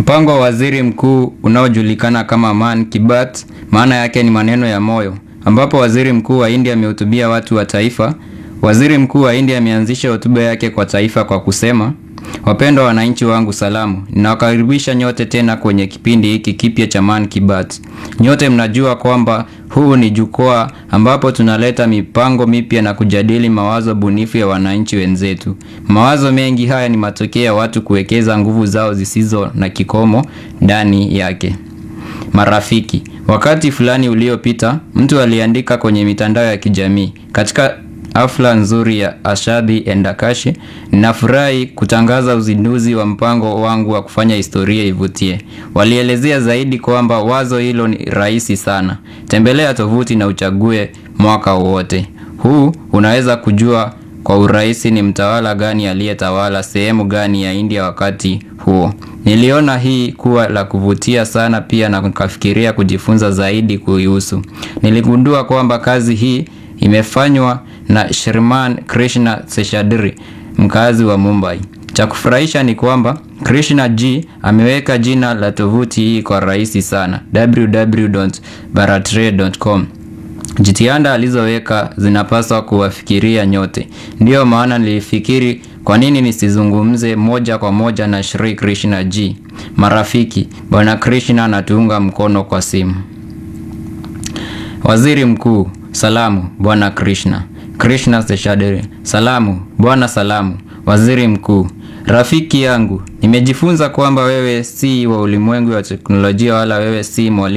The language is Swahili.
Mpango wa waziri mkuu unaojulikana kama Man Ki Baat, maana yake ni maneno ya moyo, ambapo waziri mkuu wa India amehutubia watu wa taifa. Waziri mkuu wa India ameanzisha hotuba yake kwa taifa kwa kusema, wapendwa wananchi wangu, salamu. Ninawakaribisha nyote tena kwenye kipindi hiki kipya cha Man Ki Baat. Nyote mnajua kwamba huu ni jukwaa ambapo tunaleta mipango mipya na kujadili mawazo bunifu ya wananchi wenzetu. Mawazo mengi haya ni matokeo ya watu kuwekeza nguvu zao zisizo na kikomo ndani yake. Marafiki, wakati fulani uliopita, mtu aliandika kwenye mitandao ya kijamii, katika hafla nzuri ya Ashadhi Endakashi, ninafurahi kutangaza uzinduzi wa mpango wangu wa kufanya historia ivutie. Walielezea zaidi kwamba wazo hilo ni rahisi sana. Tembelea tovuti na uchague mwaka wowote. Huu unaweza kujua kwa urahisi ni mtawala gani aliyetawala sehemu gani ya India wakati huo. Niliona hii kuwa la kuvutia sana pia na nikafikiria kujifunza zaidi kuihusu. Niligundua kwamba kazi hii imefanywa na Shriman Krishna Seshadri, mkazi wa Mumbai. Cha kufurahisha ni kwamba Krishna G ameweka jina la tovuti hii kwa rahisi sana, www.bharatray.com. Jitihada alizoweka zinapaswa kuwafikiria nyote. Ndiyo maana nilifikiri kwa nini nisizungumze moja kwa moja na Shri Krishna G. Marafiki, Bwana Krishna anatuunga mkono kwa simu. Waziri Mkuu, salamu Bwana Krishna. Krishna Seshadri, salamu Bwana salamu. Waziri Mkuu, rafiki yangu, nimejifunza kwamba wewe si wa ulimwengu wa teknolojia wala wewe si mwalimu